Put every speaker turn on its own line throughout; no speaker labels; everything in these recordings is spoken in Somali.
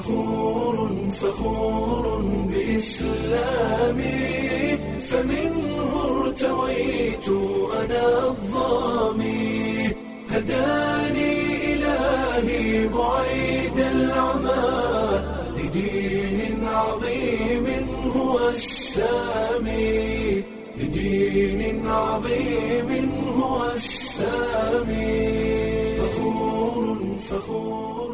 فخور فخور بإسلامي فمنه ارتويت أنا الظامي هداني إلهي بعيد العمى لدين عظيم هو السامي لدين عظيم هو السامي فخور فخور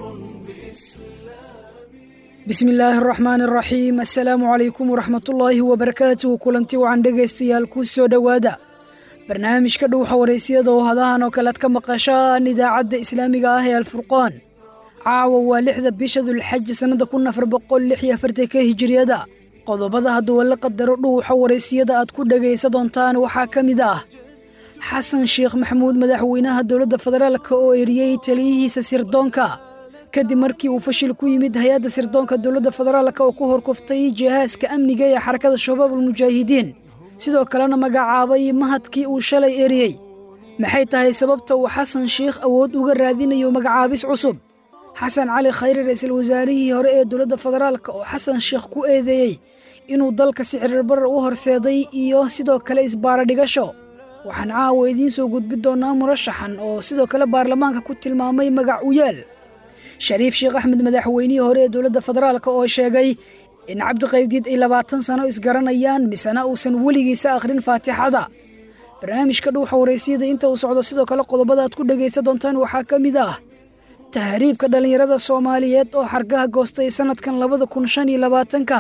bismi illaahi araxmaan araxiim assalaamu calaykum waraxmatullaahi wabarakaatuhu kulanti wacan dhegaystayaal ku soo dhowaada barnaamijka dhuuxa waraysiyada oo hadahan oo kale ad ka maqashaan idaacadda islaamiga ah ee alfurqaan caawa waa lixda bisha dulxaji sannada kun afar boqol lix iyo afartanka hijiriyada qodobada hadduu la qadaro dhuuxa waraysiyada aad ku dhegaysa doontaan waxaa ka mid ah xasan sheekh maxamuud madaxweynaha dowladda federaalka oo eriyey taliyihiisa sirdoonka kadib markii uu fashil ku yimid hay-adda sirdoonka dowladda federaalka oo ku horkuftay jihaaska amniga ee xarakada shabaab almujaahidiin sidoo kalena magacaabay mahadkii uu shalay eriyey maxay tahay sababta uu xasan sheikh awood uga raadinayo magacaabis cusub xasan cali khayre ra-iisul wasaarihii hore ee dowladda federaalka oo xasan sheekh ku eedeeyey inuu dalka sicirbarar u horseeday iyo sidoo kale isbaara dhigasho waxaan caawa idiin soo gudbi doonaa murashaxan oo sidoo kale baarlamaanka ku tilmaamay magac u yaal shariif sheekh axmed madaxweynihii hore ee dowladda federaalka oo sheegay in cabdiqaybdiid ay labaatan sano isgaranayaan misena uusan weligiisa akhrin faatixada barnaamijka dhuuxa waraysiyada inta uu socdo sidoo kale qodobada aad ku dhegaysa doontaan waxaa ka mid ah tahriibka dhallinyarada soomaaliyeed oo xargaha goostay sannadkan labada kun shan iyo labaatanka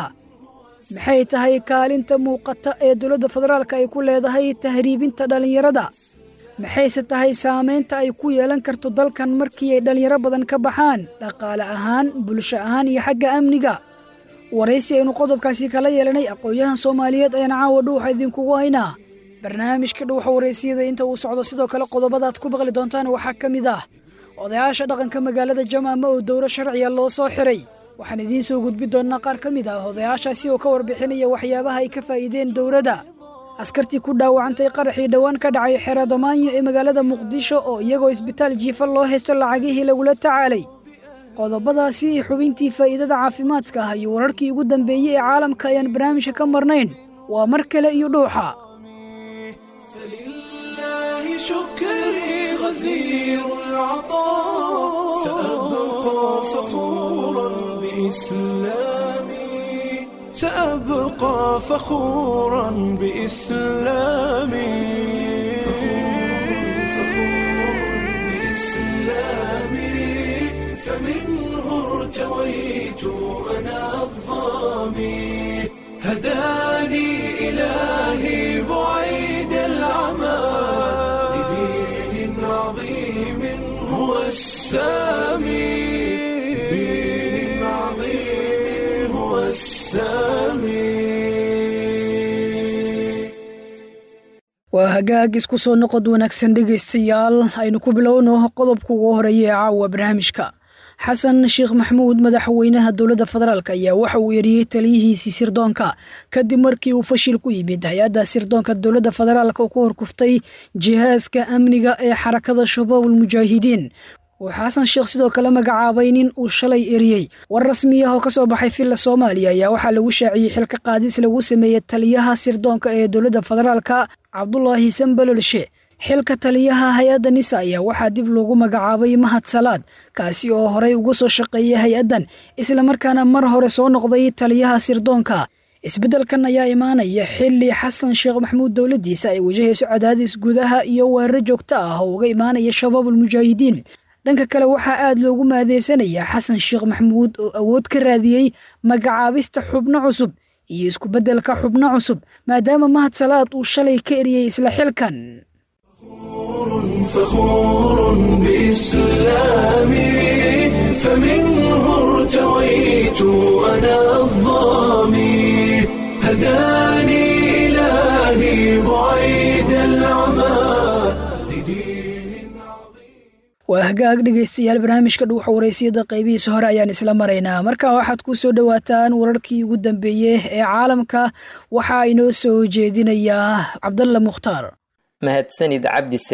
maxay tahay kaalinta muuqata ee dowladda federaalka ay ku leedahay tahriibinta dhallinyarada maxayse tahay saamaynta ay ku yeelan karto dalkan markii ay dhallinyaro badan ka baxaan dhaqaale ahaan bulsho ahaan iyo xagga amniga waraysi aynu qodobkaasi kala yeelanay aqoon-yahan soomaaliyeed ayaan caawa dhuuxa idinkugu haynaa barnaamijka dhuuxa waraysiyada inta uu socdo sidoo kale qodobadaad ku maqli doontaan waxaa ka mid ah odayaasha dhaqanka magaalada jamaama oo dowro sharciya loo soo xiray waxaan idiin soo gudbi doonnaa qaar ka mid ah odayaashaasi oo ka warbixinaya waxyaabaha ay ka faa'iideen dowladda askartii ku dhaawacantay qaraxii dhowaan ka dhacay xero damaanyo ee magaalada muqdisho oo iyagoo isbitaal jiifa loo haysto lacagihii lagula tacaalay qodobadaasi xubintii faa'iidada caafimaadka ah iyo wararkii ugu dambeeyey ee caalamka ayaan barnaamijka ka marnayn waa mar kale iyo dhuuxa
فلله شكري غزير العطاء سأبقى فخورا بإسلامي سأبقى فخورا بإسلامي بإسلامي فمنه ارتويت أنا الظامي هداني إلهي بعيد العمى لدين عظيم هو السامي لدين عظيم هو السامي
waa hagaag isku soo noqod wanaagsan dhegaystayaal aynu ku bilowno qodobka ugu horeeya ee caawa barnaamijka xasan sheekh maxamuud madaxweynaha dowladda federaalk ayaa waxa uu eriyey taliyihiisii sirdoonka kadib markii uu fashil ku yimid hay-adda sirdoonka dowladda federaalk oo ku horkuftay jihaaska amniga ee xarakada shabaab almujaahidiin uu xasan sheekh sidoo kale magacaabay nin uu shalay eriyey war rasmi ah oo ka soo baxay villa soomaaliya ayaa waxaa lagu shaaciyey xilka qaadis lagu sameeyey taliyaha sirdoonka ee dowladda federaalka cabdulaahi sambalolshe xilka taliyaha hay-adda nisa ayaa waxaa dib loogu magacaabay mahad salaad kaasi oo horey uga soo shaqeeyay hay-addan islamarkaana mar hore soo noqday taliyaha sirdoonka isbeddelkan ayaa imaanaya xilli xasan sheekh maxamuud dowladdiisa ay wajahayso cadaadis gudaha iyo weeraro joogto ah oo uga imaanaya shabaab almujaahidiin dhanka kale waxaa aad loogu maadeysanayaa xasan sheekh maxamuud oo awood ka raadiyey magacaabista xubno cusub iyo iskubeddelka xubno cusub maadaama mahad salaad uu shalay ka eriyey isla xilkan
فخور بإسلامي فمنه ارتويت أنا الظامي هداني إلهي بعيد العمى لدين عظيم
waa hagaag dhegaystayaal barnaamijka dhuuxa waraysiyada qaybihiisa hore ayaan isla maraynaa markaa waxaad ku soo dhowaataan wararkii ugu dambeeyey ee caalamka waxaa inoo soo jeedinayaa cabdalla mukhtaar
mahadsanid cabdi samed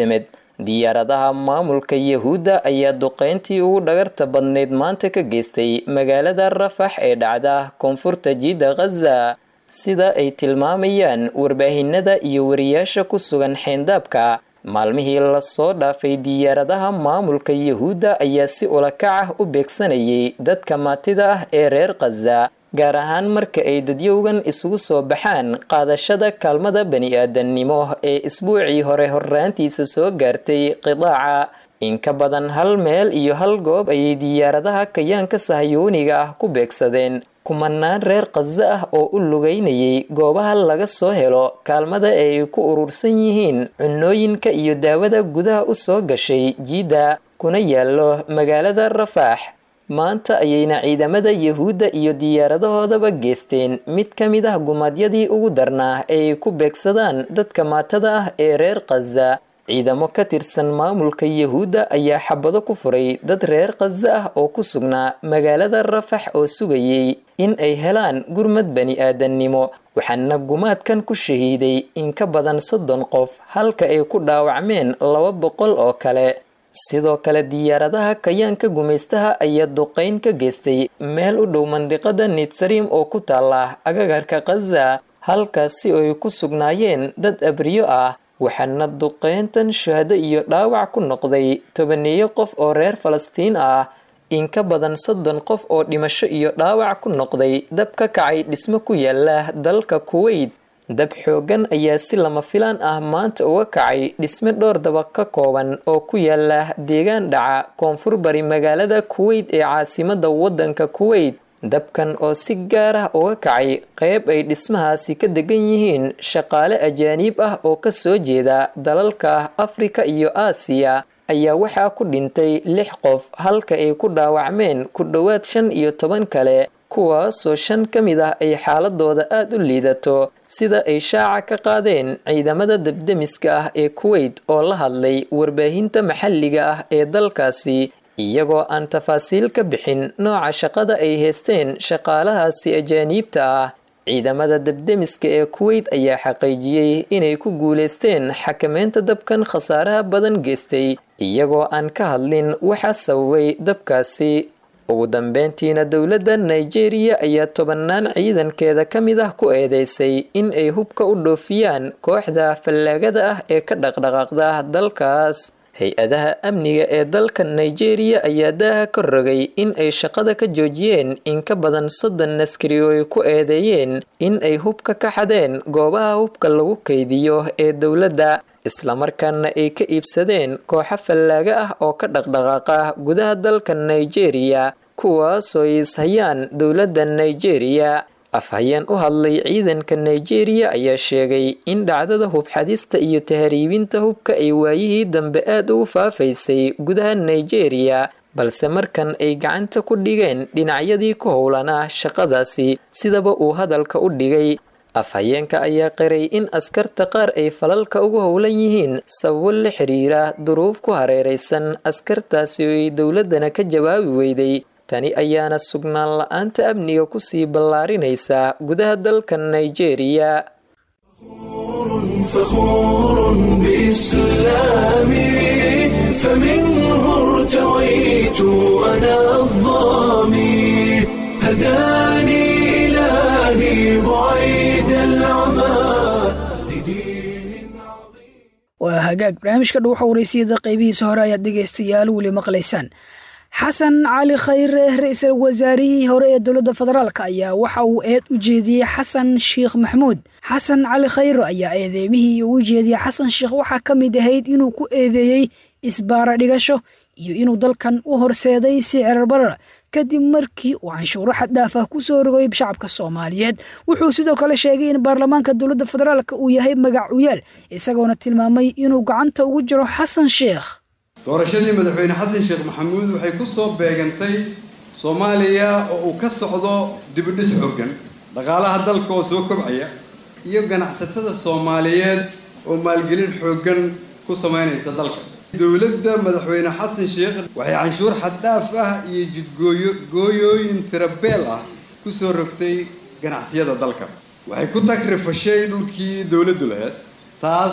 diyaaradaha maamulka yahuudda ayaa duqeyntii ugu dhagarta badnayd maanta ka geystay magaalada rafax ee dhacda koonfurta jiidda khaza sida ay tilmaamayaan warbaahinada iyo wariyaasha ku sugan xeyndaabka maalmihii lasoo dhaafay diyaaradaha maamulka yahuudda ayaa si ulakac ah u beegsanayay dadka maatida ah ee reer khaza gaar ahaan marka ay dadyowgan isugu soo baxaan qaadashada kaalmada bani-aadannimo ee isbuucii hore horraantiisa soo gaartay qidaaca in ka badan hal meel iyo hal goob ayay diyaaradaha kayaanka sahyooniga ah ku beegsadeen kumanaan reer khaza ah oo u lugeynayay goobaha laga soo helo kaalmada ee ay ku urursan yihiin cunooyinka iyo daawada gudaha u soo gashay jiidda kuna yaallo magaalada rafaax maanta ayayna ciidamada yahuudda iyo diyaaradahoodaba geesteen mid ka mid ah gumaadyadii ugu darnaa ee ay ku beegsadaan dadka maatada ah ee reer khaza ciidamo ka tirsan maamulka yahuudda ayaa xabado ku furay dad reer khaza ah oo ku sugnaa magaalada rafax oo sugayay in ay helaan gurmad bani-aadannimo waxaana gumaadkan ku shahiiday in ka badan soddon qof halka ay ku dhaawacmeen laba boqol oo kale sidoo kale diyaaradaha kayaanka gumaystaha ayaa duqeyn ka geystay meel u dhow mandiqada nitsariim oo ku taala agagarka khaza halkaasi oo ay ku sugnaayeen dad abriyo ah waxaana duqeyntan shahado iyo dhaawac ku noqday tobaneeyo qof oo reer falastiin ah in ka badan soddon qof oo dhimasho iyo dhaawac ku noqday dab ka kacay dhismo ku yaala dalka kuweyt dab xoogan ayaa si lama filaan ah maanta uga kacay dhisme dhowr dabaq ka kooban oo ku yaala deegaan dhaca koonfur bari magaalada kuweyt ee caasimada waddanka kuweyt dabkan oo si gaar ah uga kacay qeyb ay dhismahaasi ka degan yihiin shaqaale ajaaniib ah oo ka soo jeeda dalalka afrika iyo aasiya ayaa waxaa ku dhintay lix qof halka ay ku dhaawacmeen ku dhowaad shan iyo toban kale kuwaasoo shan ka mid ah ay xaaladooda aada u liidato sida ay shaaca ka qaadeen ciidamada debdemiska ah ee kuweyt oo la hadlay warbaahinta maxalliga ah ee dalkaasi iyagoo aan tafaasiil ka bixin nooca shaqada ay haysteen shaqaalahaasi ajaaniibta ah ciidamada debdemiska ee kuweyt ayaa xaqiijiyey inay ku guuleysteen xakameynta dabkan khasaaraha badan geystay iyagoo aan ka hadlin waxaa sababay dabkaasi ugu dambeyntiina dowladda nigeria ayaa tobannaan ciidankeeda ka mid ah ku eedeysay in ay hubka u dhoofiyaan kooxda fallaagada ah ee ka dhaqdhaqaaqda dalkaas hay-adaha amniga ee dalka nigeria ayaa daaha ka rogay in ay shaqada ka joojiyeen in ka badan soddon askari oo ay ku eedeeyeen in ay hubka ka xadeen goobaha hubka lagu kaydiyo ee dowladda islamarkaana ay ka iibsadeen kooxo fallaaga ah oo ka dhaqdhaqaaqa gudaha dalka nigeria kuwaasoo ishayaan dowladda nigeria afhayeen u hadlay ciidanka nigeria ayaa sheegay in dhacdada hubxadista iyo tahriibinta hubka ay waayihii dambe aada ugu faafaysay gudaha nigeria balse markan ay gacanta ku dhigeen dhinacyadii ku howlanaa shaqadaasi sidaba uu hadalka u dhigay afhayeenka ayaa qiray in askarta qaar ay falalka ugu howlan yihiin sababo la xiriira duruuf ku hareeraysan askartaasi oo ay dowladdana ka jawaabi weyday tani ayaana sugnaan la-aanta amniga kusii ballaarinaysa gudaha dalka nigeria
فخور بإسلامي فمنه ارتويت أنا الظامي هداني إلهي بعيد العمى لدين عظيم
waa hagaag barnaamijka dhuuxa waraysiyada qaybihiisa hore ayaad dhegaystayaal weli maqlaysaan xasan cali khayre ra-iisul wasaarihii hore ee dowladda federaalk ayaa waxa uu eed u jeediyey xasan sheekh maxamuud xasan cali khayre ayaa eedeymihii uu jeediyey xasan sheekh waxaa ka mid ahayd inuu ku eedeeyey isbaara dhigasho iyo inuu dalkan u horseeday sicir barar kadib markii uu canshuuro xaddhaaf ah ku soo rogay shacabka soomaaliyeed wuxuu sidoo kale sheegay in baarlamaanka dowladda federaalk uu yahay magac uyaal isagoona tilmaamay inuu gacanta ugu jiro xasan sheekh
doorashadii madaxweyne xasan sheekh maxamuud waxay ku soo beegantay soomaaliya oo uu ka socdo dibidhis xooggan dhaqaalaha dalka oo soo kobcaya iyo ganacsatada soomaaliyeed oo maalgelin xooggan ku samaynaysa dalka dowladda madaxweyne xasan sheekh waxay canshuur xaddhaaf ah iyo jidgooyo gooyooyin tirabeel ah ku soo rogtay ganacsiyada dalka waxay ku takrifashay dhulkii dowladdu lahayd taas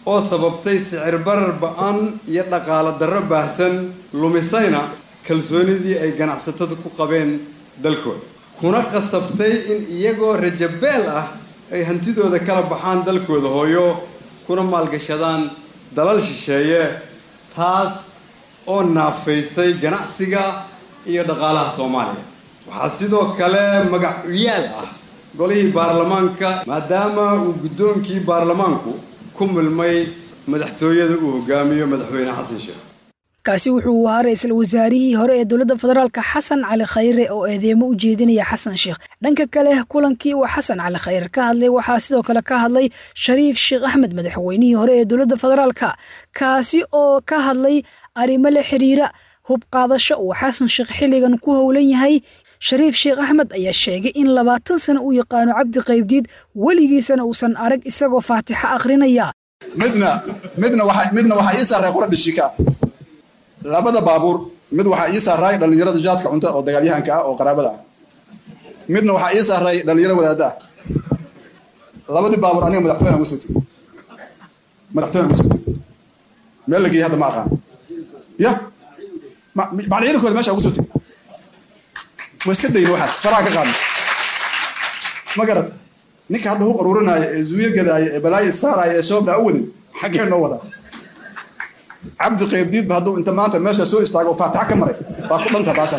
oo sababtay sicir barar ba-an iyo dhaqaalo darro baahsan lumisayna kalsoonidii ay ganacsatada ku qabeen dalkooda kuna qasabtay in iyagoo rajabeel ah ay hantidooda kala baxaan dalkooda hooyo kuna maalgashadaan dalal shisheeye taas oo naafaysay ganacsiga iyo dhaqaalaha soomaaliya waxaa sidoo kale magac uyaal ah golihii baarlamaanka maadaama uu guddoonkii baarlamaanku ku milmay madaxtooyada uu hogaamiyo madaxweyne xasan sheekh
kaasi wuxuu ahaa ra-iisul wasaarihii hore ee dowladda federaalka xasan cali khayre oo eedeemo u jeedinaya xasan sheekh dhanka kale kulankii uu xasan cali khayre ka hadlay waxaa sidoo kale ka hadlay shariif sheekh axmed madaxweynihii hore ee dowladda federaalka kaasi oo ka hadlay arrimo la xiriira hub qaadasho uu xasan sheekh xilligan ku howlan yahay shariif sheekh axmed ayaa sheegay in labaatan sano uu yaqaano cabdi qaybdiid weligiisana uusan arag isagoo faatixo akhrinaya
midna midna waxa midna waxaa ii saaray qura dhishika labada baabuur mid waxaa ii saaray dhallinyarada jaadka cunta oo dagaalyahanka ah oo qaraabada ah midna waxaa ii saaray dhallinyaro wadaada ah labadii baabuur aniga madaxtooyaan uga soo tegey madaxtooyaan uga soo tegey meel la geeyey hadda ma aqaan ya macna ciidankooda meesha uga soo tegey waa iska dayna waxaas faraha ka qaadna ma garat ninka hadda hu qaruurinaayo ee zuuyo gadaaya ee balaayo saaraayo ee shoobdhaa u wadin xaggee noo wadaa cabdi qaybdiidba hadduu inta maanta meesha soo istaago oo faataxa ka maray waa ku dhanta baasha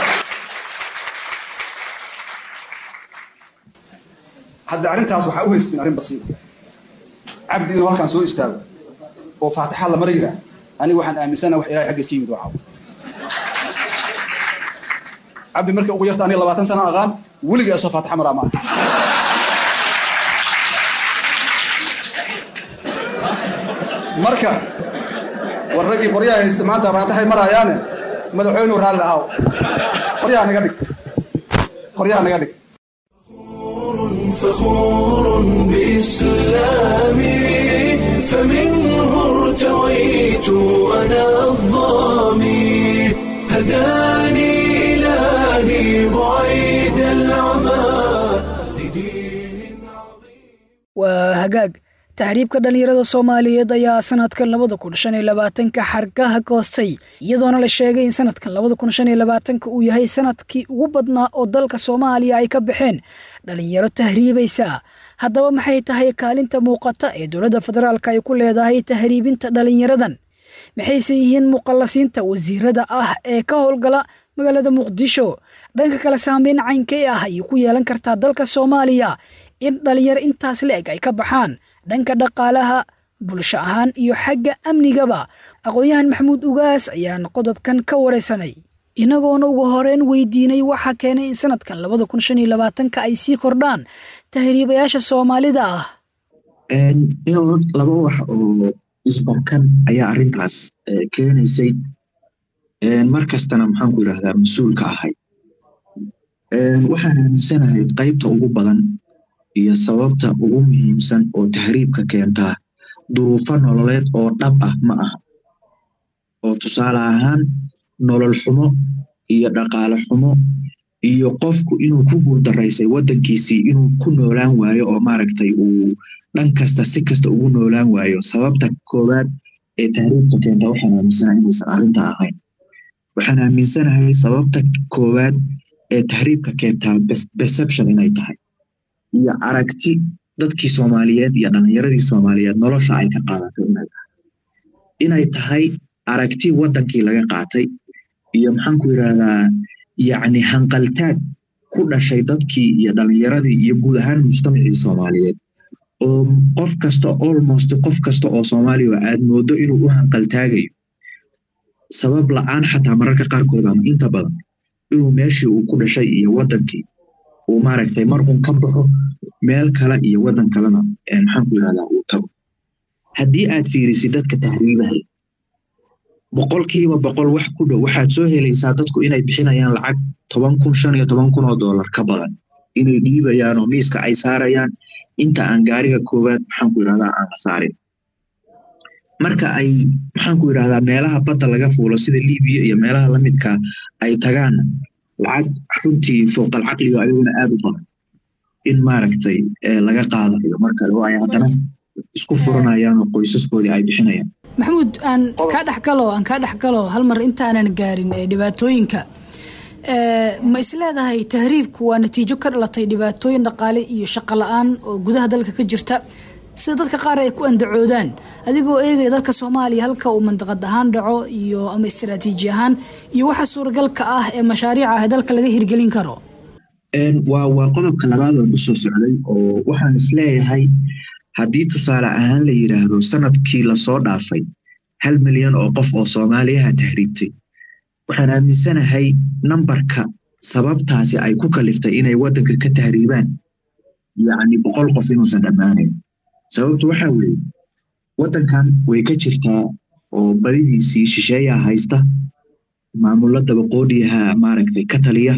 hadda arrintaas waxaa u haystiin arrin basiira cabdi inuu halkaan soo istaago oo faataxa la marayiraa aniga waxaan aaminsana wax ilahay xagga iska yimid waa cabdi markii ugu yarta aniga labaatan sana aqaan weligii asoo faataxa maraa maaha marka war raggii qoryaha haysta maanta faataxay maraayaane madaxweynuu raalli ahaw qoryaha naga dhig qoryaha naga dhig
فخور بإسلامي فمنه ارتويت أنا الظامي هداني إلهي بعيد العمى لدين عظيم
waa hagaag tahriibka dhallinyarada soomaaliyeed ayaa sanadkan labada kun shan iyo labaatanka xargaha goostay iyadoona la sheegay in sanadkan labada kun shan iyo labaatanka uu yahay sanadkii ugu badnaa oo dalka soomaaliya ay ka baxeen dhallinyaro tahriibaysa haddaba maxay tahay kaalinta muuqata ee dowladda federaalka ay ku leedahay tahriibinta dhallinyaradan maxayse yihiin muqallasiinta wasiirada ah ee ka howlgala magaalada muqdisho dhanka kale saameyn caynkee ah ayay ku yeelan kartaa dalka soomaaliya in dhalinyaro intaas la-eg ay ka baxaan dhanka dhaqaalaha bulsho ahaan iyo xagga amnigaba aqoon-yahan maxamuud ugaas ayaan qodobkan ka waraysanay inagoona ugu horeyn weydiinay waxaa keenay in sanadkan labada kun shan iyo labaatanka ay sii kordhaan tahriibayaasha soomaalida ah
laba wax oo isbarkan ayaa arrintaas keenaysay mar kastana maxaan ku yidhahdaa mas-uulka ahay waxaan aaminsanahay qaybta ugu badan iyo sababta ugu muhiimsan oo tahriibka keentaa duruufo nololeed oo dhab ah ma aha oo tusaale ahaan nolol xumo iyo dhaqaale xumo iyo qofku inuu ku guuldaraysay waddankiisii inuu ku noolaan waayo oo maaragtay uu dhan kasta si kasta ugu noolaan waayo sababta koowaad ee tahriibka keentaa waxaan aaminsanahay inaysan arrintaa ahayn waxaan aaminsanahay sababta koowaad ee tahriibka keentaa perception inay tahay iyo aragti dadkii soomaaliyeed iyo dhallinyaradii soomaaliyeed nolosha ay ka qaadatay inay tahay inay tahay aragti waddankii laga qaatay iyo maxaan ku yidhahdaa yacni hanqaltaag ku dhashay dadkii iyo dhallinyaradii iyo guud ahaan mujtamacii soomaaliyeed oo qof kasta almost qof kasta oo soomaaliya aad moodo inuu u hanqaltaagayo sabab la-aan xataa mararka qaarkood ama inta badan inuu meeshii uu ku dhashay iyo waddankii uu maaragtay mar uun ka baxo meel kale iyo waddan kalena maxaan ku yidhahdaa uu tago haddii aad fiirisid dadka tahriibahay boqolkiiba boqol wax ku dhow waxaad soo helaysaa dadku inay bixinayaan lacag toban kun shan iyo toban kun oo dollar ka badan inay dhiibayaan oo miiska ay saarayaan inta aan gaariga koowaad maxaan ku yidhahdaa aan la saarin marka ay maxaan ku yidhahdaa meelaha badda laga fuulo sida libiya iyo meelaha lamidka ay tagaan lacag runtii fooqal caqliga ayaguna aad u badan in maaragtay laga qaadayo mar kale waayo haddana isku furanayaan oo qoysaskoodii ay bixinayaan
maxamuud aan kaa dhexgalo aan kaa dhexgalo hal mar intaanan gaarin dhibaatooyinka ma isleedahay tahriibku waa natiijo ka dhalatay dhibaatooyin dhaqaale iyo shaqo la-aan oo gudaha dalka ka jirta sida dadka qaar ay ku andacoodaan adigoo eegaya dalka soomaaliya halka uu mandaqad ahaan dhaco iyo ama istaraatiiji ahaan iyo waxa suuragalka ah ee mashaariica ah ee dalka laga hirgelin karo
waa waa qodobka labaad oo usoo socday oo waxaan isleeyahay haddii tusaale ahaan la yidhaahdo sanadkii lasoo dhaafay hal milyan oo qof oo soomaaliyaha tahriibtay waxaan aaminsanahay nambarka sababtaasi ay ku kaliftay inay waddanka ka tahriibaan yacni boqol qof inuusan dhammaanayn sababtu waxa weeye waddankan way ka jirtaa oo badidiisii shisheeyaa haysta maamulo dabaqoodiyaha maaragtay ka taliya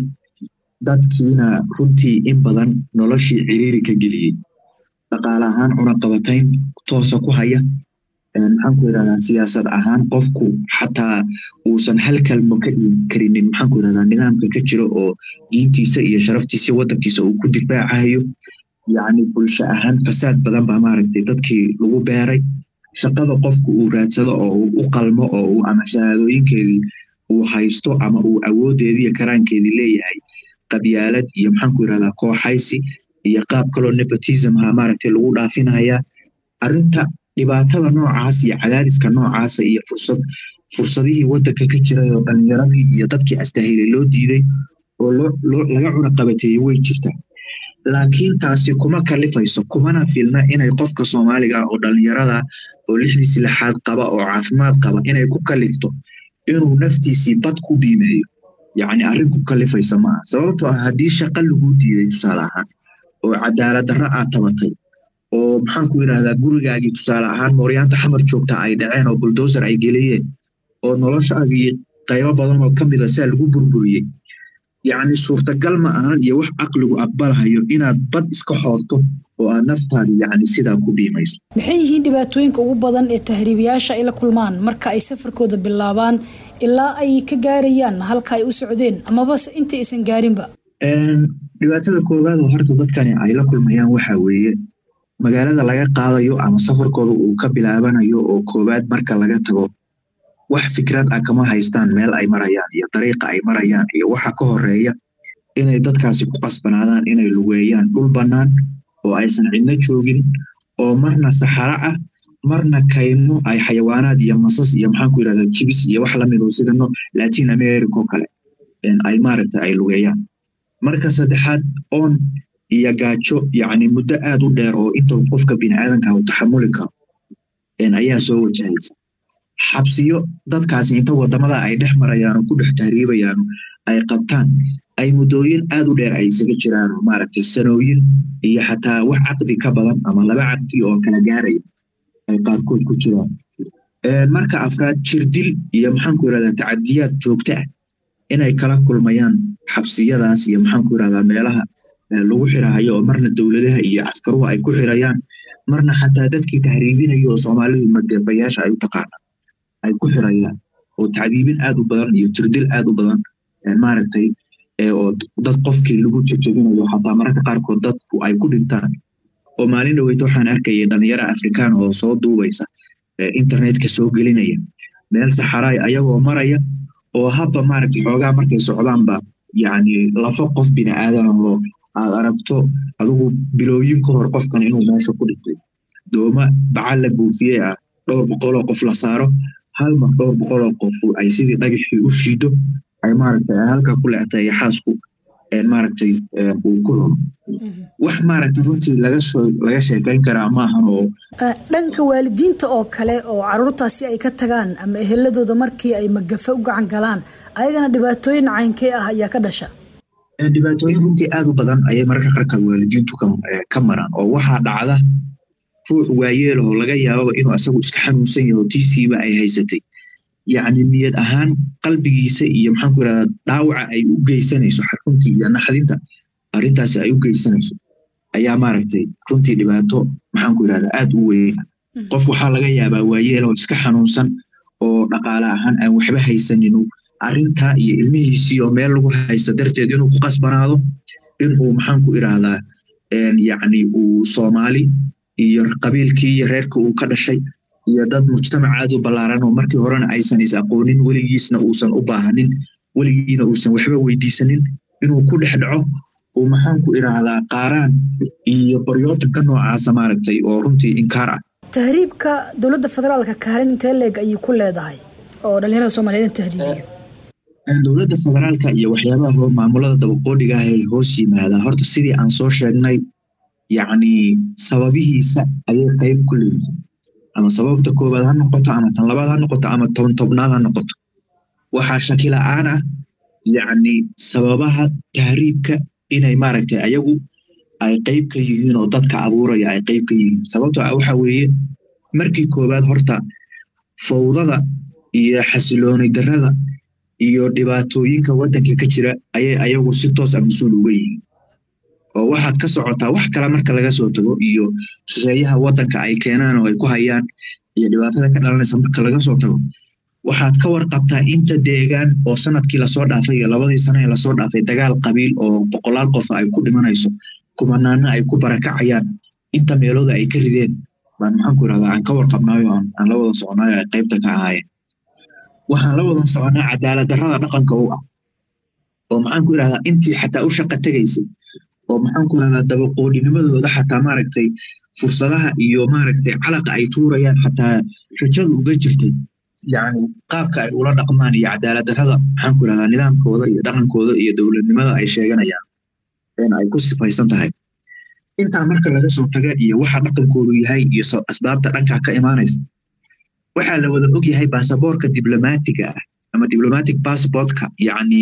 dadkiina runtii in badan noloshii ciriiri ka geliyey dhaqaale ahaan cunaqabatayn toosa ku haya maxaan ku yidhahdaa siyaasad ahaan qofku xataa uusan hal kalmo ka dhigi karinin maxaan ku yidhahdaa nidaamka ka jiro oo diintiisa iyo sharaftiisa waddankiisa uu ku difaacayo yacni bulsho ahaan fasaad badan baa maaragtay dadkii lagu beeray shaqada qofku uu raadsado oo uu u qalmo oo uu ama shahaadooyinkeedii uu haysto ama uu awoodeedii iyo karaankeedii leeyahay qabyaalad iyo maxaan ku yidhahdaa kooxaysi iyo qaab kaloo nepotism ha maaragtay lagu dhaafinaya arrinta dhibaatada noocaas iyo cadaadiska noocaasa iyo fursad fursadihii waddanka ka jiray oo dhalinyaradii iyo dadkii astahilay loo diiday oo laga cunaqabateeyey way jirtaa laakiin taasi kuma kalifayso kumana filna inay qofka soomaaliga oo dhalinyarada oo lixdiisi lixaad qaba oo caafimaad qaba inay ku kalifto inuu naftiisii bad ku biimeeyo yacni arrin ku kalifaysa maaha sababtoo ah haddii shaqa laguu diiday tusaale ahaan oo cadaalad darro aad tabatay oo maxaan ku yidhahdaa gurigaagii tusaale ahaan mooryaanta xamar joogta ay dhaceen oo buldoser ay geliyeen oo noloshaagii qaybo badan oo ka mida saa lagu burburiyey yacni suurtagal ma ahan iyo wax caqligu aqbalahayo inaad bad iska xoorto oo aad naftaadi yacni sidaa ku biimayso
maxay yihiin dhibaatooyinka ugu badan ee tahriibiyaasha ay la kulmaan marka ay safarkooda bilaabaan ilaa ay ka gaarayaan halka ay u socdeen amaba inta aysan gaarinba
dhibaatada koowaad oo horta dadkani ay la kulmayaan waxa weeye magaalada laga qaadayo ama safarkooda uu ka bilaabanayo oo koowaad marka laga tago wax fikrad ah kama haystaan meel ay marayaan iyo dariiqa ay marayaan iyo waxa ka horeeya inay dadkaasi ku qasbanaadaan inay lugeeyaan dhul bannaan oo aysan cidno joogin oo marna saxaro ah marna kaymo ay xayawaanaad iyo masas iyo maxaan ku yidhahdaa jibis iyo wax lamid oo sida latin america oo kale ay maaragta ay lugeeyaan marka saddexaad oon iyo gaajo yacni muddo aad u dheer oo inta qofka biniaadanka uu taxamuli karo ayaa soo wajahaysa xabsiyo dadkaasi inta wadamada ay dhex marayaan oo ku dhex tahriibayaan ay qabtaan ay muddooyin aad u dheer ay isaga jiraan oo maaragtay sanooyin iyo xataa wax caqdi ka badan ama laba caqdi oo kala gaaraya ay qaarkood ku jiraan marka afraad jirdil iyo maxaanku yidhahdaa tacadiyaad joogto ah inay kala kulmayaan xabsiyadaas iyo maxaanku yidhahdaa meelaha lagu xirahayo oo marna dowladaha iyo caskaruhu ay ku xirayaan marna xataa dadkii tahriibinaya oo soomaalidu magafayaasha ay u taqaanaan ay ku xirayaan oo tacdiibin aad u badan iyo jirdil aad u badan maaragtay oo dad qofkii lagu jejebinayo xataa mararka qaarkood dadku ay ku dhintaan oo maalin dhaweyta waxaan arkayay dhalinyaro afrikaan oo soo duubaysa internetka soo gelinaya meel saxaraay ayagoo maraya oo habba maaragtay xoogaa markay socdaanba yacni lafo qof bini aadan oo aad aragto adigu bilooyin ka hor qofkan inuu meesha ku dhintay dooma bacal la buufiyey ah dhowr boqoloo qof la saaro hal mar dhowr boqoloo qof ay sidii dhagaxii u shiido ay maaragtay halka ku leectay xaasku maaragtay uu ku cuno wax maaragtay runtii laga soo laga sheekayn karaa maahan oo
dhanka waalidiinta oo kale oo caruurtaasi ay ka tagaan ama eheladooda markii ay magafe u gacan galaan ayagana dhibaatooyin caynkee ah ayaa ka dhasha
dhibaatooyin runtii aad u badan ayay mararka qaarkood waalidiintu ka maraan oo waxaa dhacda ruux waayeel oo laga yaababa inuu asagu iska xanuunsan yaho tiisiiba ay haysatay yacni niyad ahaan qalbigiisa iyo maxaanku yidhahdaa dhaawaca ay u geysanayso runtii iyo naxdinta arrintaasi ay u geysanayso ayaa maaragtay runtii dhibaato maxaanku yidhahdaa aad u weyna qof waxaa laga yaabaa waayeel oo iska xanuunsan oo dhaqaale ahaan aan waxba haysaninu arrintaa iyo ilmihiisii oo meel lagu haysto darteed inuu ku qasbanaado inuu maxaanku idhaahdaa yacni uu soomaali iyo qabiilkii iyo reerkii uu ka dhashay iyo dad mujtamac aad u ballaaran oo markii horena aysan is aqoonin weligiisna uusan u baahanin weligiina uusan waxba weydiisanin inuu ku dhex dhaco uu maxaanku idhaahdaa qaaraan iyo baryootanka noocaasa maaragtay oo runtii inkaar ah
tahriibka dowladda federaalka kaalin intee leeg ayay ku leedahay oo dhalinyarada soomaaliyeed in tahriibiyo
dowladda federaalka iyo waxyaabaha maamulada dabaqoodhiga ah ee hoos yimaada horta sidii aan soo sheegnay yacni sababihiisa ayay qayb ku leeyihiin ama sababta koowaad ha noqoto ama tan labaad ha noqoto ama toban tobnaad ha noqoto waxaa shaki la-aan ah yacni sababaha tahriibka inay maaragtay ayagu ay qayb ka yihiin oo dadka abuuraya ay qayb ka yihiin sababtoo ah waxa weeye markii koowaad horta fawdada iyo xasilooni darrada iyo dhibaatooyinka waddanka ka jira ayay ayagu si toos a mas-uul uga yihiin oo waxaad ka socotaa wax kale marka laga soo tago iyo shisheeyaha waddanka ay keenaan oo ay ku hayaan iyo dhibaatada ka dhalanaysa marka laga soo tago waxaad ka warqabtaa inta deegaan oo sanadkii lasoo dhaafay iyo labadii sano ee lasoo dhaafay dagaal qabiil oo boqolaal qof ay ku dhimanayso kumanaana ay ku barakacayaan inta meelooda ay ka rideen baan maxaanku irahdaa aan ka warqabnaayo aan la wada soconaayo ay qaybta ka ahaayeen waxaan la wada soconaa cadaalad darrada dhaqanka u ah oo maxaanku irahdaa intii xataa u shaqa tegaysay oo maxaanku irahdaa dabaqoodinimadooda xataa maaragtay fursadaha iyo maaragtay calaqa ay tuurayaan xataa rajadu uga jirtay yacni qaabka ay ula dhaqmaan iyo cadaalad darrada maxaanku irahdaa nidaamkooda iyo dhaqankooda iyo dowladnimada ay sheeganayaan in ay ku sifaysan tahay intaa marka laga soo taga iyo waxa dhaqankoodu yahay iyo asbaabta dhankaa ka imaanaysa waxaa la wada og yahay baasaboorka diblomaatiga ah ama diplomatic passportka yacni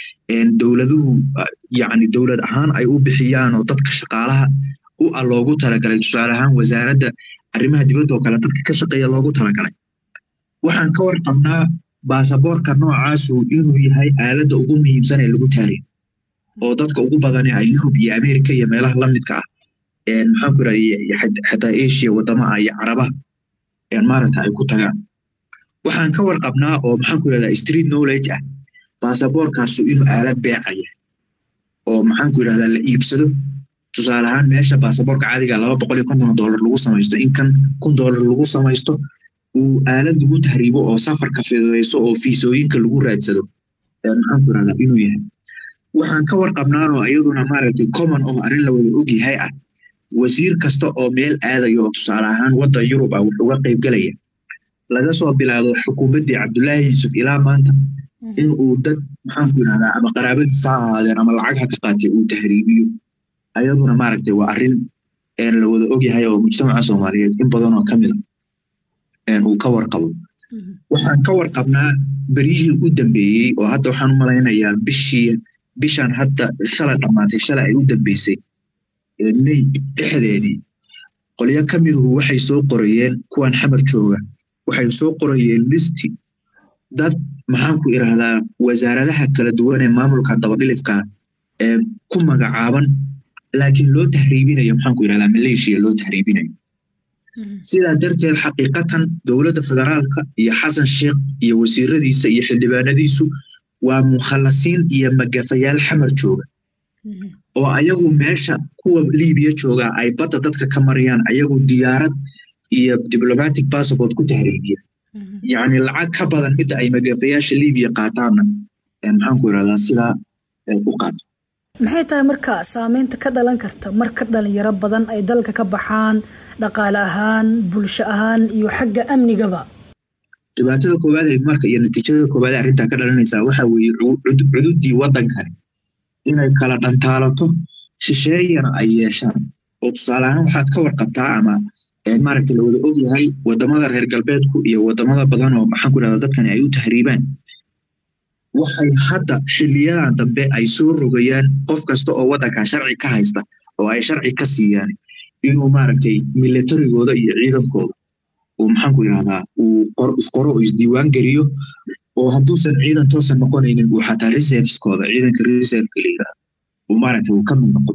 dowladuhu yacni dowlad ahaan ay u bixiyaan oo dadka shaqaalaha u ah loogu talagalay tusaale ahaan wasaaradda arrimaha dibadda oo kale dadka ka shaqeeya loogu talagalay waxaan ka warqabnaa baasaboorka noocaasu inuu yahay aaladda ugu muhiimsan ee lagu taariyo oo dadka ugu badani ay yurub iyo america iyo meelaha lamidka ah maxaanku irahda xataa asia wadamaha iyo carabaha maaragta ay ku tagaan waxaan ka warqabnaa oo maxaanku irahdaa street knowledge ah baasaboorkaasu inuu aalad beecaya oo maxaanku irahdaa la iibsado tusaale ahaan meesha baasaboorka caadiga laba boqol iyo konton dollar lagu samaysto in kan kun dollar lagu samaysto uu aalad lagu tahriibo oo safarka fidayso oo fiisooyinka lagu raadsado maxaanku irahdaa inuu yahay waxaan ka warqabnaanoo iyaduna maaragtay common oo arrin la wada og yahay ah wasiir kasta oo meel aadaya oo tusaale ahaan waddan yurub ah wax uga qaybgelaya laga soo bilaabo xukuumaddii cabdullaahi yuusuf ilaa maanta in uu dad maxaanku irahdaa ama qaraabadiisa ha ahaadeen ama lacag ha ka qaatay uu tahriibiyo ayaduna maaragtay waa arrin la wada og yahay oo mujtamaca soomaaliyeed in badan oo ka mid a uu ka warqabo waxaan ka warqabnaa beryihii u dambeeyey oo hadda waxaan u malaynayaa bishii bishan hadda shalay dhammaatay shalay ay u dambeysay may dhexdeedii qolyo ka miduhu waxay soo qorayeen kuwan xamar jooga waxay soo qorayeen listi dad maxaanku irahdaa wasaaradaha kala duwan ee maamulka dabadhilifka ee ku magacaaban laakiin loo tahriibinayo maxaanku irahdaa maleeshiya loo tahriibinayo sidaa darteed xaqiiqatan dowladda federaalka iyo xasan sheekh iyo wasiiradiisa iyo xildhibaanadiisu waa mukhalasiin iyo magafayaal xamar jooga oo ayagu meesha kuwa libiya jooga ay badda dadka ka marayaan ayagu diyaarad iyo diplomatic passport ku tahriibiya yacni lacag ka badan midda ay magafayaasha libiya qaataanna maxaanku irahdaa sidaa u qaato
maxay tahay marka saameynta ka dhalan karta marka dhalinyaro badan ay dalka ka baxaan dhaqaale ahaan bulsho ahaan iyo xagga amnigaba
dhibaatada koowaad ee marka iyo natiijada koowaad ee arrintaa ka dhalanaysaa waxa weeye cududdii waddankani inay kala dhantaalato shisheeyana ay yeeshaan oo tusaale ahaan waxaad ka warqabtaa ama maaragta la wada og yahay wadamada reer galbeedku iyo wadamada badan oo maxaanku irahdaa dadkani ay u tahriibaan waxay hadda xiliyadan dambe ay soo rogayaan qof kasta oo waddanka sharci ka haysta oo ay sharci ka siiyaan inuu maaragtay milatarigooda iyo ciidankooda uu maxaanku irahdaa uu isqoro oo isdiiwaan geliyo oo hadduusan ciidan toosan noqonaynin uu xataa reserveskooda ciidanka reserveka la yirahdo uu maaragtay uu ka mid noqdo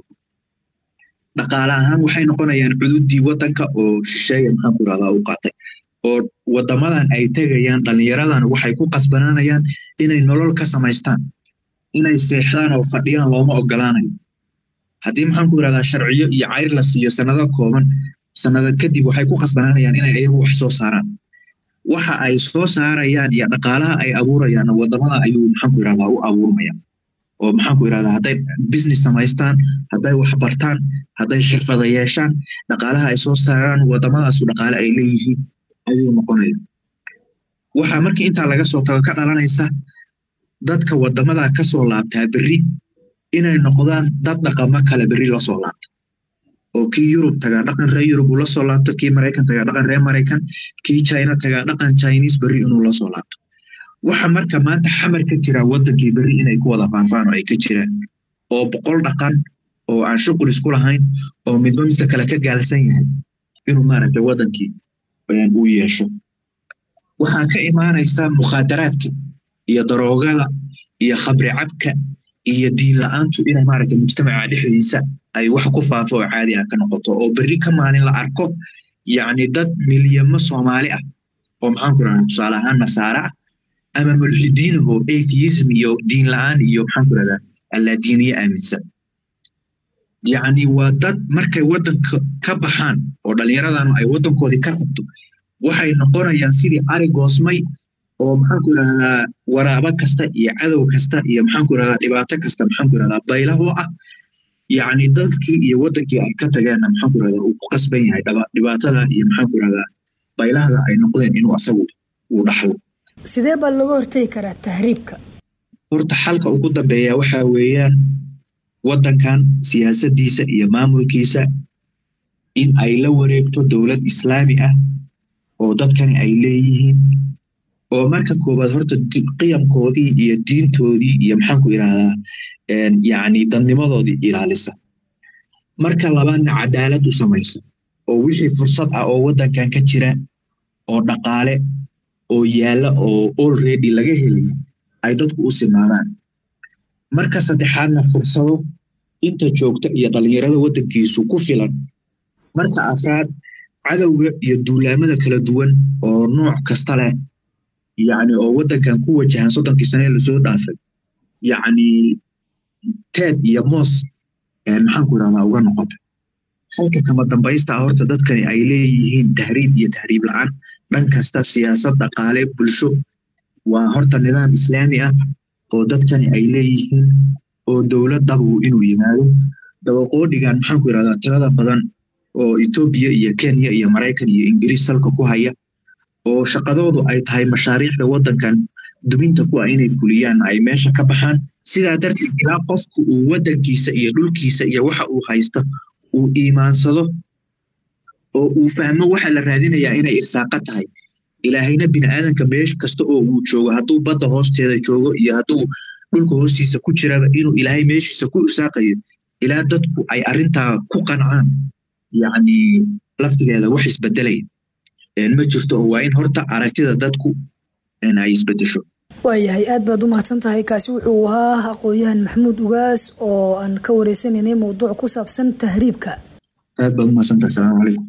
dhaqaale ahaan waxay noqonayaan cududdii waddanka oo shisheeya maxaanku irahdaa u qaatay oo wadamadan ay tegayaan dhalinyaradan waxay ku qasbanaanayaan inay nolol ka samaystaan inay seexdaan oo fadhiyaan looma ogolaanayo haddii maxaanku irahdaa sharciyo iyo cayr la siiyo sanado kooban sanada kadib waxay ku khasbanaanayaan inay ayagu wax soo saaraan waxa ay soo saarayaan iyo dhaqaalaha ay abuurayaan wadamada ayuu maxaanku yirahdaa u abuurmaya oo maxaanku yirahdaa hadday business samaystaan hadday wax bartaan hadday xirfada yeeshaan dhaqaalaha ay soo saaraan wadamadaasu dhaqaale ay leeyihiin ayuu noqonaya waxaa markii intaa laga soo tago ka dhalanaysa dadka wadamadaa kasoo laabtaa berri inay noqdaan dad dhaqamo kale berri lasoo laabta oo kii yurub tagaa dhaqan reer yurub uu lasoo laabto kii maraykan tagaa dhaqan reer maraykan kii china tagaa dhaqan chinese berri inuu lasoo laabto waxa marka maanta xamar ka jira wadankii berri inay ku wada faafaan oo ay ka jiraan oo boqol dhaqan oo aan shuqul isku lahayn oo midba midka kale ka gaalsan yahay inuu maaragtay wadankii uu yeesho waxaa ka imaanaysa mukhaadaraadka iyo daroogada iyo khabri cabka iyo diin la-aantu inay maaragtay mujtamaca dhexdiisa ay wax ku faafo oo caadi ah ka noqoto oo berri ka maalin la arko yacni dad milyamo soomaali ah oo maxaanku irahda tusaale ahaan nasaara ah ama mulxidiinaho atheism iyo diin la-aan iyo maxaanku irahdaa allaadiiniye aaminsan yacni waa dad markay waddanka ka baxaan oo dhallinyaradanu ay waddankoodii ka qabto waxay noqonayaan sidii ari goosmay oo maxaanku irahdaa waraabo kasta iyo cadow kasta iyo maxaanku irahdaa dhibaato kasta maxaanku irahdaa baylah oo ah yacni dadkii iyo waddankii ay ka tageenna maxaanku irahdaa uu ku qasban yahay dhibaatada iyo maxaanku irahdaa baylahda ay noqdeen inuu asagu uu dhaxlo
sidee baa looga hortegi karaa tahriibka
horta xalka ugu dambeeya waxa weeyaan waddankan siyaasaddiisa iyo maamulkiisa in ay la wareegto dowlad islaami ah oo dadkani ay leeyihiin oo marka koowaad horta qiyamkoodii iyo diintoodii iyo maxaanku irahdaa yacni dadnimadoodii ilaalisa marka labaadna cadaalad u samaysa oo wixii fursad ah oo waddankan ka jira oo dhaqaale oo yaalla oo already laga helaya ay dadku u sinaadaan marka saddexaadna fursado inta joogta iyo dhallinyarada waddankiisu ku filan marka afraad cadowga iyo duulaamada kala duwan oo nooc kasta leh yacni oo waddankan ku wajahan soddonkii sane lasoo dhaafay yacni teed iyo moos maxaanku irahdaa uga noqota halka kama dambaysta ah horta dadkani ay leeyihiin tahriib iyo tahriib la-aan dhan kasta siyaasad dhaqaale bulsho waa horta nidaam islaami ah oo dadkani ay leeyihiin oo dowladdabu inuu yimaado dabaqoodhigan maxaanku irahdaa tirada badan oo etoobiya iyo kenya iyo maraykan iyo ingiriis salka ku haya oo shaqadoodu ay tahay mashaariicda waddankan duminta kuwa inay fuliyaan ay meesha ka baxaan sidaa darteed ilaa qofku uu waddankiisa iyo dhulkiisa iyo waxa uu haysto uu iimaansado oo uu fahmo waxa la raadinayaa inay irsaaqa tahay ilaahayna biniaadanka meesh kasta oo uu joogo hadduu badda hoosteeda joogo iyo hadduu dhulka hoostiisa ku jiraba inuu ilaahay meeshiisa ku irsaaqayo ilaa dadku ay arrintaa ku qancaan yacni laftigeeda wax isbedelaya ma jirto oo waa in horta aragtida dadku ay isbedesho
waayahay aad baad u mahadsan tahay kaasi wuxuu ahaa aqoon-yahan maxamuud ugaas oo aan ka wareysanaynay mowduuc ku saabsan tahriibka
aad baad u mahadsantahay asalaamu calaykum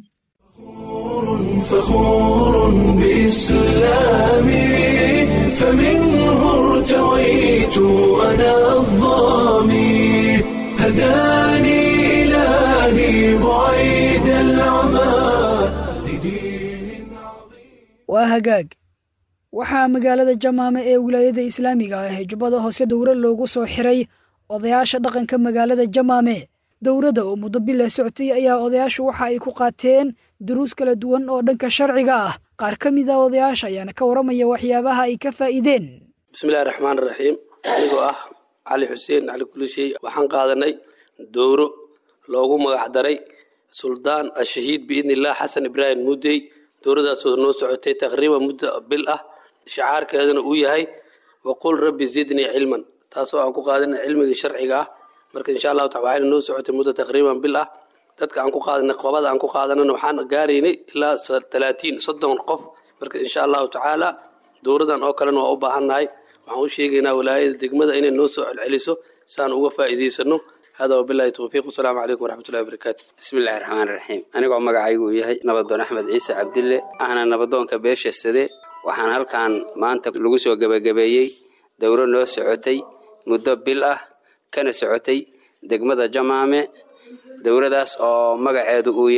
فخور بإسلامي فمنه ارتويت أنا الظامي هداني إلهي بعيد العمى لدين عظيم
waa hagaag waxaa magaalada jamaame ee wilaayada islaamiga ah ee jubbada hoose dowra loogu soo xiray odayaasha dhaqanka magaalada jamaame dowradda oo muddo bila socotay ayaa odayaashu waxa ay ku qaateen duruus kala duwan oo dhanka sharciga ah qaar ka mid a odayaasha ayaana ka waramaya waxyaabaha ay ka faa'iideen
bismillahi raxmaan raxiim anigoo ah cali xuseen cali kulishay waxaan qaadanay dowro loogu magac daray suldaan ashahiid biidni illah xasan ibraahim mudey dowradaasoo noo socotay taqriiban muddo bil ah shicaarkeeduna uu yahay waqul rabbi zidnii cilman taasoo aan ku qaadanay cilmigii sharciga ah marka insha allahu taala waxayna noo socotay muddo taqriiban bil ah dadka aan ku qaadanay qobada aan ku qaadanana waxaan gaaraynay ilaa talaatiin soddon qof marka insha allahu tacaala dowradan oo kalena waa u baahannahay waxaan u sheegaynaa walaayada degmada inay noo soo celceliso si aan uga faa'iidaysano hada wabilahi towfiiq wasalaamu calaykum waraxmatullahi wabarakaatu
bismillahi raxmaan raxiim anigoo magacaygu uu yahay nabadoon axmed ciise cabdille ahna nabadoonka beesha sade waxaan halkan maanta lagu soo gebagabeeyey dowro noo socotay muddo bil ah kana socotay degmada jamaame dowladaas oo magaceedu uu yahay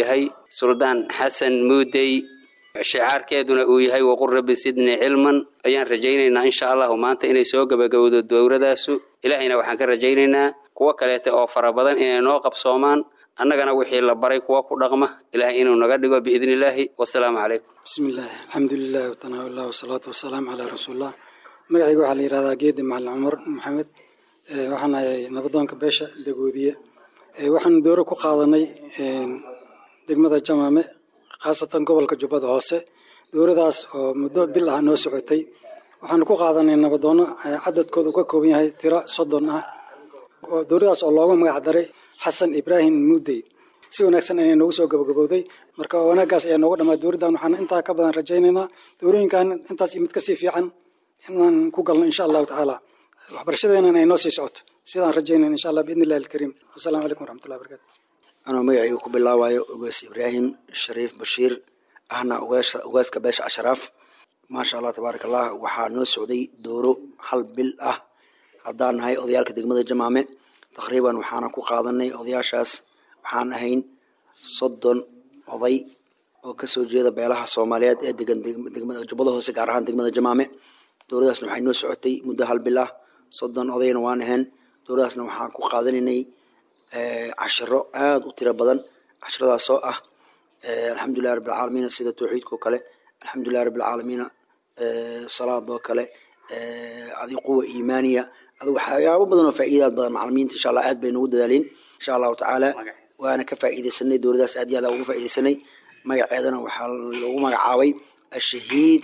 suldaan xasan muudey shicaarkeeduna uu yahay waqul rabbi sidnii cilman ayaan rajaynaynaa insha allahu maanta inay soo gabagabowdo dowladaasu ilaahayna waxaan ka rajaynaynaa kuwo kaleeta oo fara badan inay noo qabsoomaan annagana wixii la baray kuwa ku dhaqma ilaahay inuu naga dhigo biidni illaahi wasalaamu calaykum
bismi illaahi alxamdulilahi watanaawilah wasalaatu wasalaamu calaa rasuulillah magacayga waxaa la yihahdaa geedi macalin cumar maxamed waxaan ahay nabadoonka beesha dagoodiye waxaan dooro ku qaadanay degmada jamaame khaasatan gobolka jubbada hoose dowladaas oo muddo bil ah noo socotay waxaanu ku qaadanay nabadoono cadadkooda uu ka kooban yahay tiro soddon ah dowladaas oo loogu magac daray xasan ibraahim muudey si wanaagsan ayay noogu soo gabagabowday marka wanaaggaas ayaa nooga dhammaa dowladdan waxaan intaa ka badan rajaynaynaa dowlooyinkan intaas iyo mid kasii fiican inaan ku galno insha allahu tacaala waxbarashadeenan ay noo sii socoto sidaan rajaynayna insha allah biidni illahi alkariim wasalaamu calaykum waraxmatullahi barakatu
anoo magacayga ku bilaabayo ugaas ibraahim shariif bashiir ahna ugaaska beesha ashraaf maasha allah tabaaraka allah waxaa noo socday dooro hal bil ah haddaan nahay odayaalka degmada jamaame taqriiban waxaana ku qaadanay odayaashaas waxaan ahayn soddon oday oo kasoo jeeda beelaha soomaaliyeed ee degan degmada jubbada hoose gaar ahaan degmada jamaame dowladaasna waxay noo socotay muddo hal bil ah soddon odayna waan ahayn dowladaasna waxaan ku qaadanaynay cashiro aada u tiro badan cashiradaasoo ah alxamdulilahi rabbilcaalamiina sida tawxiidkao kale alxamdulilahi rabbilcaalamiina salaadoo kale adi quwa iimaaniya adi waxyaabo badan oo faa'iidaad badan macalimiinta insha allah aad bay noogu dadaaleen insha allahu tacaala waana ka faa'iidaysanay dowladaas aad iyo aad uga faa'iidaysanay magaceedana waxaa lagu magacaabay ashahiid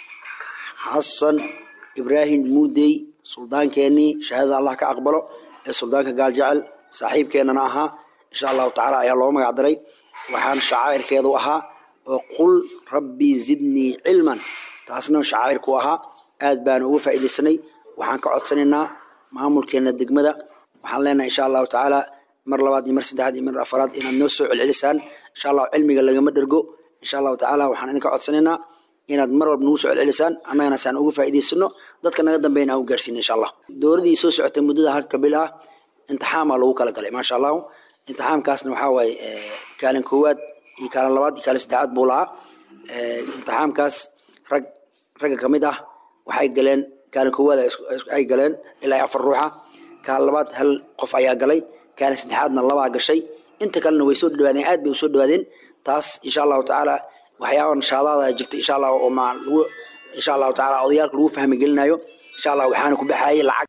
xasan ibraahim muudey suldaankeenii shahaadada allah ka aqbalo ee suldaanka gaal jecel saaxiibkeenana ahaa insha allahu tacaala ayaa loo magac daray waxaan shacaa'irkeedu ahaa oo qul rabbi zidnii cilman taasna shacaa'irku ahaa aad baana uga faa'iidaysanay waxaan ka codsanaynaa maamulkeena degmada waxaan leenahay insha allahu tacaala mar labaad iyo mar saddexaad iyo mar afaraad inaad noo soo celcelisaan insha allahu cilmiga lagama dhergo insha allahu tacaala waxaan idinka codsanaynaa inaad mar walba nagu soo celcelisaan annagana saan uga faa'iidaysano dadka naga dambeyn aan u gaarsiino insha allah dowladii soo socotay muddada halka bil ah imtixaamaa lagu kala galay maasha allahu imtixaamkaasna waxaa waaye kaalin koowaad iyo kaalin labaad iyo kaalin saddexaad buu lahaa imtixaamkaas rag ragga kamid ah waxay galeen kaalin koowaad ay galeen ilaa afar ruuxa kaalin labaad hal qof ayaa galay kaalin saddexaadna labaa gashay inta kalena way soo dhawaadeen aad bay usoo dhawaadeen taas insha allahu tacaala waxyaaba nashaadaada jirta insha allah oo ma lagu insha allahu tacaala odayaalka lagu fahmi gelinayo insha allah waxaana ku baxayay lacag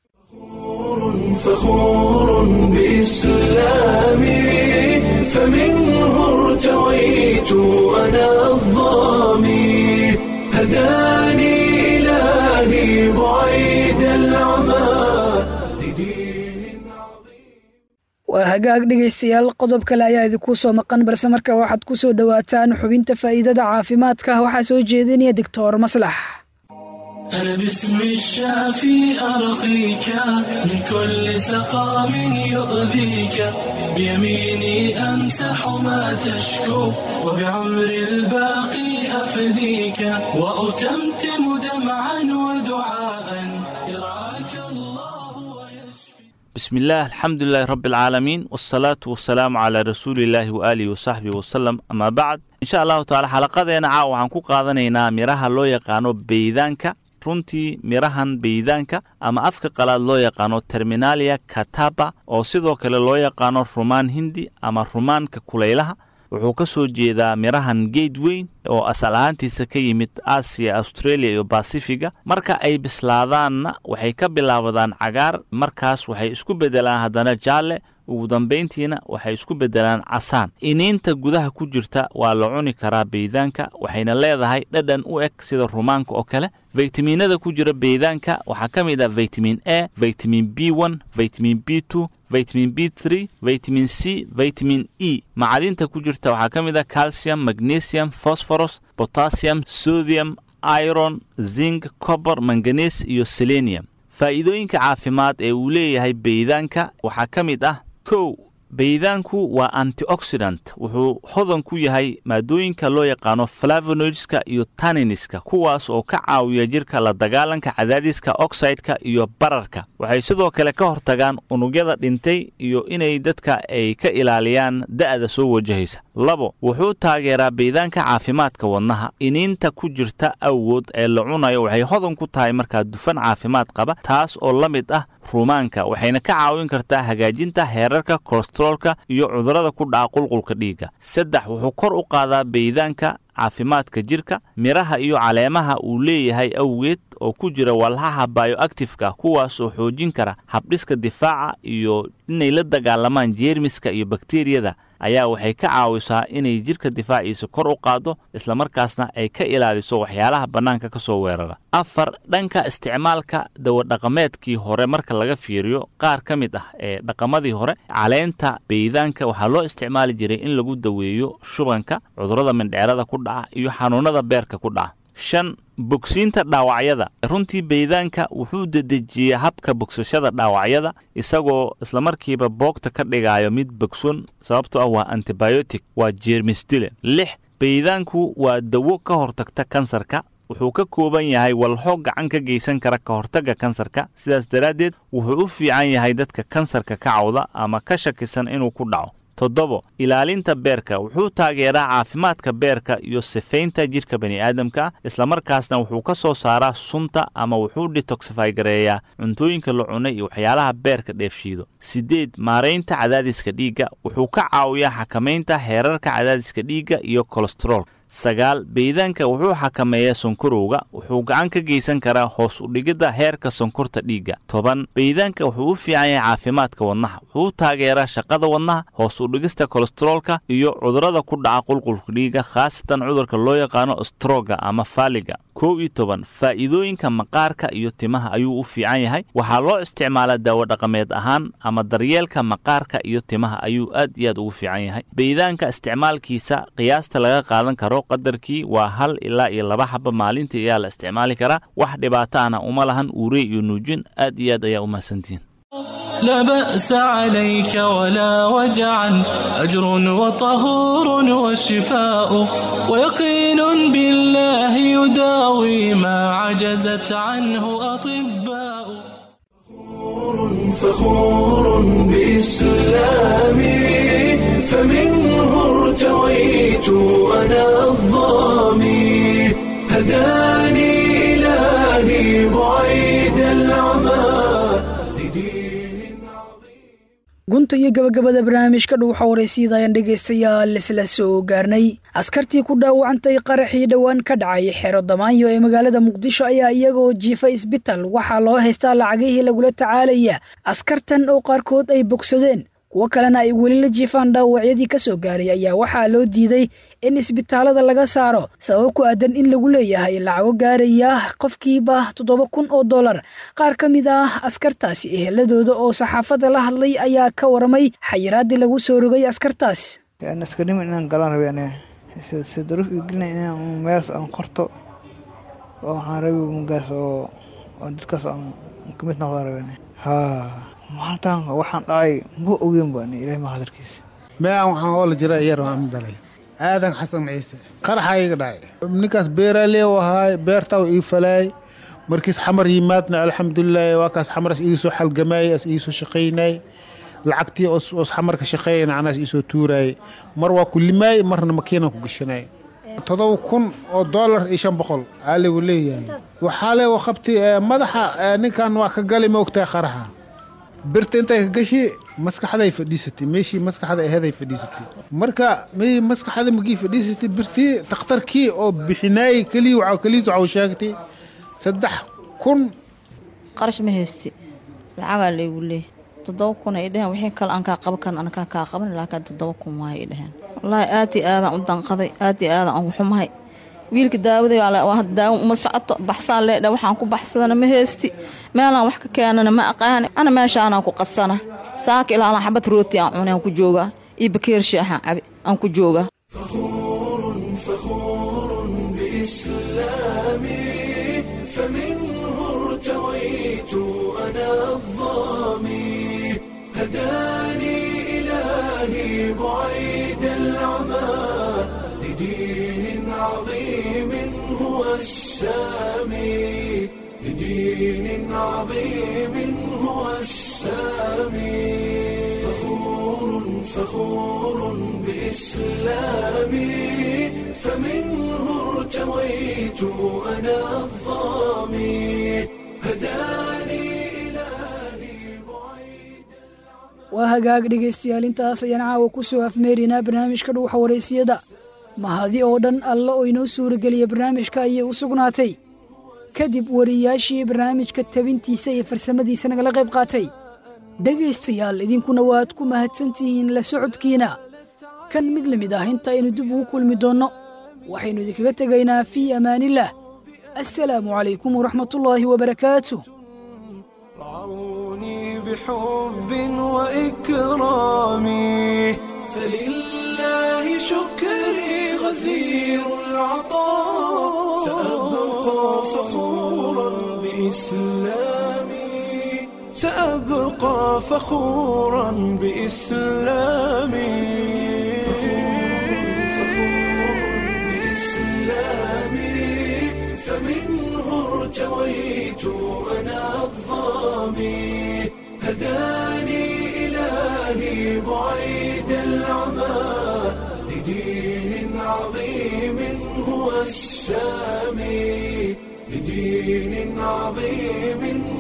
فخور بإسلامي فمنه ارتويت أنا الظامي هداني إلهي بعيد العمى
waa hagaag dhegaystayaal qodob kale ayaa idinku soo maqan balse marka waxaad ku soo dhowaataan xubinta faa'iidada caafimaadka waxaa soo jeedinaya doctor maslax
أنا باسم الشافي أرقيك من كل سقام يؤذيك بيميني أمسح ما تشكو وبعمر الباقي أفديك وأتمتم دمعا ودعاء يرعاك الله
بسم الله الحمد لله رب العالمين والصلاة والسلام على رسول الله وآله وصحبه وسلم أما بعد إن شاء الله تعالى xalaqadeena caawa waxaan ku qaadanaynaa miraha loo yaqaano beydaanka runtii mirahan beydaanka ama afka qalaad loo yaqaano terminalia kataba oo sidoo kale loo yaqaano rumaan hindi ama rumaanka kulaylaha wuxuu ka soo jeedaa mirahan geed weyn oo asal ahaantiisa ka yimid aasiya australia iyo basifiga marka ay bislaadaanna waxay ka bilaabadaan cagaar markaas waxay isku beddelaan haddana jaalle ugu dambayntiina waxay isku beddelaan casaan iniinta gudaha ku jirta waa la cuni karaa beydaanka waxayna leedahay dhadhan u eg sida rumaanka oo kale faytamiinada ku jira beydaanka waxaa ka mid ah vitamin a vitamin b one vitamin b two vitamin b three vitamin c vitamin e macadinta ku jirta waxaa ka mid ah calcium magnesium phosphorus potassium sodium iron zinc copper manganes iyo selenium faa'iidooyinka caafimaad ee uu leeyahay beydaanka waxaa ka mid ah kow beydaanku waa antioxidant wuxuu hodan ku yahay maadooyinka loo yaqaano flavonoidska iyo taniniska kuwaas oo ka caawiya jirka la dagaalanka cadaadiska oxideka iyo bararka waxay sidoo kale ka hortagaan unugyada dhintay iyo inay dadka ay ka ilaaliyaan da'da soo wajahaysa labo wuxuu taageeraa beedaanka caafimaadka wadnaha iniinta ku jirta awood ee la cunayo waxay hodan ku tahay markaa dufan caafimaad qaba taas oo la mid ah ruumaanka waxayna ka caawin kartaa hagaajinta heerarka kolesteroolka iyo cudurrada ku dhaca qulqulka dhiigga saddex wuxuu kor u qaadaa beedaanka caafimaadka jirka midhaha iyo caleemaha uu leeyahay awgeed oo ku jira walhaha bioactifka kuwaas oo xoojin kara habdhiska difaaca iyo inay la dagaalamaan jeermiska iyo bakteriyada ayaa waxay ka caawisaa inay jirka difaaciisa kor u qaaddo islamarkaasna ay ka ilaaliso waxyaalaha bannaanka ka soo weerara afar dhanka isticmaalka dawadhaqameedkii hore marka laga fiiriyo qaar ka mid ah ee dhaqamadii hore caleenta beedaanka waxaa loo isticmaali jiray in lagu daweeyo shubanka cudurrada mindheerada ku dhaca iyo xanuunnada beerka ku dhaca shan bogsiinta dhaawacyada runtii beedaanka wuxuu dedejiyaa habka bogsashada dhaawacyada isagoo islamarkiiba boogta ka dhigayo mid bogson sababtoo ah waa antibiotic waa jeermisdile lix beedaanku waa dawo ka hortagta kansarka wuxuu ka kooban yahay walxo gacan ka geysan kara ka hortagga kansarka sidaas daraaddeed wuxuu u fiican yahay dadka kansarka ka cawda ama ka shakisan inuu ku dhaco toddobo ilaalinta beerka wuxuu taageeraa caafimaadka beerka iyo sifaynta jidhka bani'aadamka islamarkaasna wuxuu ka soo saaraa sunta ama wuxuu detoxify gareeyaa cuntooyinka la cunay iyo waxyaalaha beerka dheefshiido siddeed maaraynta cadaadiska dhiigga wuxuu ka caawiyaa xakamaynta heerarka cadaadiska dhiigga iyo kolesterool sagaal beedaanka wuxuu xakameeyaa sonkorowga wuxuu gacan ka geysan karaa hoos u dhigidda heerka sonkorta dhiigga toban beedaanka wuxuu u fiican yahay caafimaadka wadnaha wuxuu taageeraa shaqada wadnaha hoos u dhigista kolesteroolka iyo cudurrada ku dhaca qulqulka dhiigga khaasatan cudurka loo yaqaano stroga ama faaliga kow iyo toban faa'iidooyinka maqaarka iyo timaha ayuu u fiican yahay waxaa loo isticmaalaa daawo dhaqameed ahaan ama daryeelka maqaarka iyo timaha ayuu aad iyo aad ugu fiican yahay beedaanka isticmaalkiisa qiyaasta laga qaadan karo qadarkii waa hal ilaa iyo laba xaba maalintii ayaa la isticmaali karaa wax dhibaato ana uma lahan uurey iyo nuujin aad iyo aad ayaa u mahadsantihiin
لا بأس عليك ولا وجعا أجر وطهور وشفاء ويقين بالله يداوي ما عجزت عنه أطباء
فخور بإسلامي فمنه ارتويت أنا الظامي هداني إلهي بعيد العمى
gunta iyo gabagabada barnaamijka dhuuxa waraysyada ayaan dhegaystayaal isla soo gaarnay askartii ku dhaawacantay qaraxii dhowaan ka dhacay xero damaanyo ee magaalada muqdisho ayaa iyagoo jiifa isbital waxaa loo haystaa lacagihii lagula tacaalaya askartan oo qaarkood ay bogsadeen kuwo kalena ay weli la jiifaan dhaawacyadii ka soo gaaray ayaa waxaa loo diiday in isbitaalada laga saaro sabab ku aadan in lagu leeyahay lacago gaaraya qofkiiba toddoba kun oo dollar qaar ka mid ah askartaasi eheladooda oo saxaafadda la hadlay ayaa ka waramay xayiraadii lagu soo rogay askartaas
askarnimo inaan galaan rabe aniga si daruuf ii gelina inaan meelaas aan qorto oo waxaan rabi mugaas oo oo dadkaas aan kamid noqdaan rabe aniga haa maalintan waxaan dhacay ma ogeyn ba ani ilahay ma hadarkiisa
meeaan waxaan oola jira iyar aan dhalay aadan xasan ciise qaraxaa iga dhacay ninkaas beeraaley u ahaay beertaa ii falaay markiis xamar yimaadna alxamdulilaahi waa kaas xamaras iga soo xalgamaay as iga soo shaqaynay lacagtii os xamarka shaqeeyana anaas iisoo tuuraay mar waa ku limaay marna makiinan ku gashanay todoba kun oo dollar iyo shan boqol aa lagu leeyahay waxaa le qabti madaxa ninkan waa ka gali ma ogtahay qaraxa birta intay ka gashi maskaxday fadhiisatay meeshii maskaxda aheeday fadhiisatay marka mey maskaxda magii fadhiisatay birtii takhtarkii oo bixinaayey keliya waxaa keliis waxau sheegtay saddex kun
qarash ma haysti lacagaa laygu leeyahy toddoba kun ay dheheen wixii kale aan kaa qaban karan anakaa kaa qaban laakiin toddoba kun waay ay dheheen wallaahi aad iyo aadaan u danqaday aad iyo aadaan ugu xumahay wiilka daawaday daawo uma socoto baxsaan leedha waxaan ku baxsadana ma heesti meelaan wax ka keenana ma aqaani ana meeshaanaan ku qadsana saaka ilaalan xabad rooti aan cunay aan ku joogaa iyo bakeer shaaxaan cabi aan ku joogaa
هداني إلهي بعيد العمى لدين عظيم هو السامي لدين عظيم هو السامي فخور فخور بإسلامي فمنه ارتويت أنا الظامي هداني
waa hagaag dhegaystayaal intaas ayaan caawa ku soo afmeerinaa barnaamijka dhuuxa waraysiyada mahadi oo dhan alle oo inoo suurageliya barnaamijka ayay u sugnaatay kadib wariyaashii barnaamijka tabintiisa iyo farsamadiisa nagala qayb qaatay dhegaystayaal idinkuna waad ku mahadsantihiin la socodkiina kan mid la mid ah inta aynu dib ugu kulmi doonno waxaynu idinkaga tegaynaa fii amaanillaah assalaamu calaykum waraxmatullaahi wabarakaatu
بحب وإكرامي فلله شكري غزير العطاء سأبقى فخورا بإسلامي سأبقى فخورا بإسلامي بإسلامي فمنه ارتويت أنا الظامي هداني إلهي بعيد العمى لدين عظيم هو السامي لدين عظيم